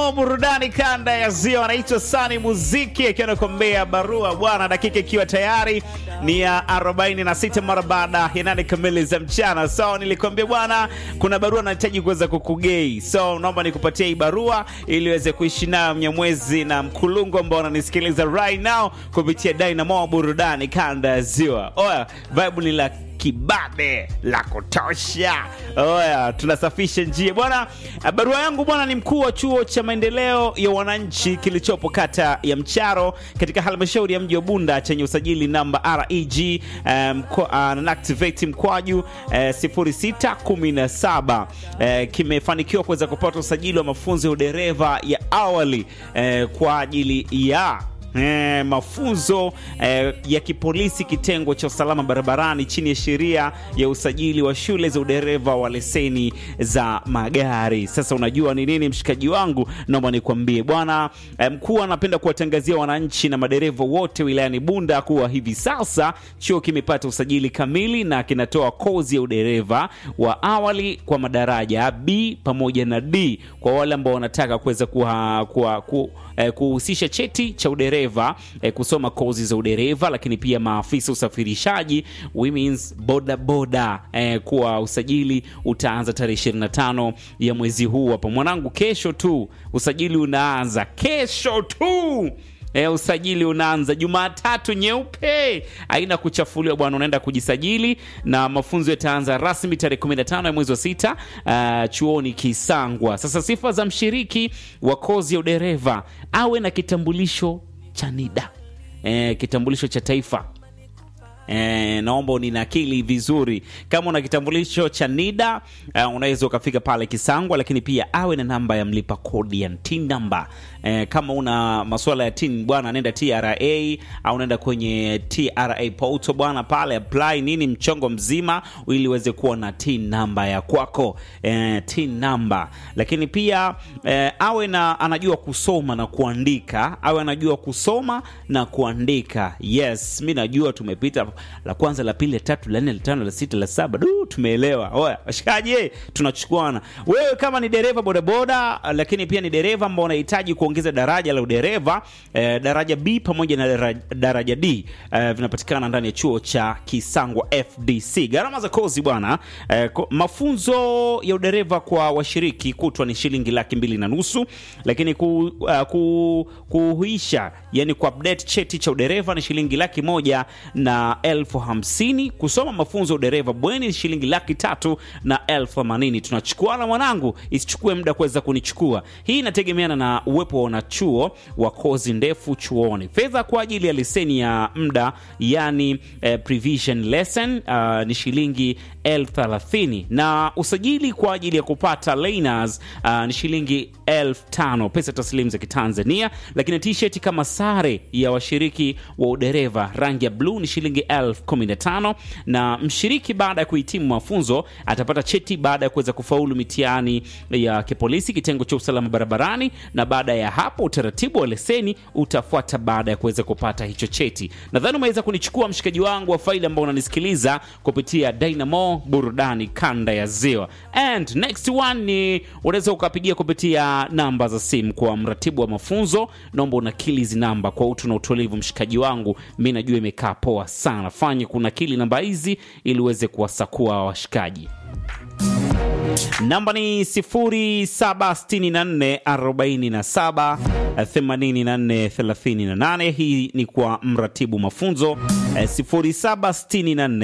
Dynamo burudani kanda ya Ziwa, anaitwa Sani Muziki akiwa anakuambia barua bwana, dakika ikiwa tayari ni ya 46 mara baada ya nane kamili za mchana. So nilikwambia bwana, kuna barua nahitaji kuweza kukugei, so naomba nikupatie hii barua ili uweze kuishi nayo Mnyamwezi na Mkulungu ambao wananisikiliza right now kupitia Dynamo burudani kanda ya Ziwa. Oya, vibe ni la kibabe la kutosha. Oya, tunasafisha njia bwana. Barua yangu bwana ni mkuu wa chuo cha maendeleo ya wananchi kilichopo kata ya Mcharo katika halmashauri ya mji wa Bunda chenye usajili namba reg um, uh, activate mkwaju uh, 0617 uh, kimefanikiwa kuweza kupata usajili wa mafunzo ya udereva ya awali uh, kwa ajili ya E, mafunzo e, ya kipolisi kitengo cha usalama barabarani chini ya sheria ya usajili wa shule za udereva wa leseni za magari. Sasa unajua ni nini, mshikaji wangu, naomba nikwambie bwana e, mkuu anapenda kuwatangazia wananchi na madereva wote wilayani Bunda kuwa hivi sasa chuo kimepata usajili kamili na kinatoa kozi ya udereva wa awali kwa madaraja B pamoja na D kwa wale ambao wanataka kuweza kuha, kuha, ku, eh, kuhusisha cheti cha udereva eh, kusoma kozi za udereva, lakini pia maafisa usafirishaji women's boda boda eh, kuwa usajili utaanza tarehe 25 ya mwezi huu hapa mwanangu, kesho tu usajili unaanza, kesho tu. E, usajili unaanza Jumatatu nyeupe, haina kuchafuliwa bwana, unaenda kujisajili na mafunzo yataanza rasmi tarehe 15 ya mwezi wa sita, uh, chuoni Kisangwa. Sasa sifa za mshiriki wa kozi ya udereva awe na kitambulisho cha NIDA, e, kitambulisho cha taifa E, naomba uninakili vizuri. Kama una kitambulisho cha NIDA uh, unaweza ukafika pale Kisangwa, lakini pia awe na namba ya mlipa kodi ya TIN namba. E, kama una masuala ya TIN bwana, nenda TRA au nenda kwenye TRA portal bwana, pale apply nini mchongo mzima, ili uweze kuwa na TIN namba ya kwako, e, TIN namba. Lakini pia e, awe na anajua kusoma na kuandika, awe anajua kusoma na kuandika. Yes, mi najua tumepita la kwanza la pili la tatu la nne la tano la sita la saba du tumeelewa oya washikaji tunachukuana wewe kama ni dereva bodaboda lakini pia ni dereva ambao unahitaji kuongeza daraja la udereva eh, daraja b pamoja na daraja, daraja d eh, vinapatikana ndani ya chuo cha kisangwa fdc gharama za kozi bwana eh, mafunzo ya udereva kwa washiriki kutwa ni shilingi laki mbili na nusu lakini ku, uh, ku, kuhuisha yani kuupdate cheti cha udereva ni shilingi laki moja na elfu hamsini kusoma mafunzo ya udereva bweni ni shilingi laki tatu na elfu themanini tunachukuana mwanangu isichukue muda kuweza kunichukua hii inategemeana na uwepo wa wanachuo wa kozi ndefu chuoni fedha kwa ajili ya leseni ya muda yani eh, prevision lesson uh, ni shilingi elfu thelathini na usajili kwa ajili ya kupata laners uh, ni shilingi elfu tano pesa taslimu za kitanzania lakini t-shirt kama sare ya washiriki wa udereva rangi ya bluu ni shilingi elfu kumi na tano na mshiriki baada ya kuhitimu mafunzo atapata cheti baada ya kuweza kufaulu mitihani ya kipolisi kitengo cha usalama barabarani na baada ya hapo utaratibu wa leseni utafuata baada ya kuweza kupata hicho cheti nadhani umeweza kunichukua mshikaji wangu wa faili ambao unanisikiliza kupitia dynamo burudani kanda ya ziwa and next one ni unaweza ukapigia kupitia namba za simu kwa mratibu wa mafunzo naomba unakili hizi namba kwa utu na utulivu mshikaji wangu mi najua imekaa poa sana fanye kunakili namba hizi ili uweze kuwasakua washikaji namba ni 0764478438 hii ni kwa mratibu mafunzo 0764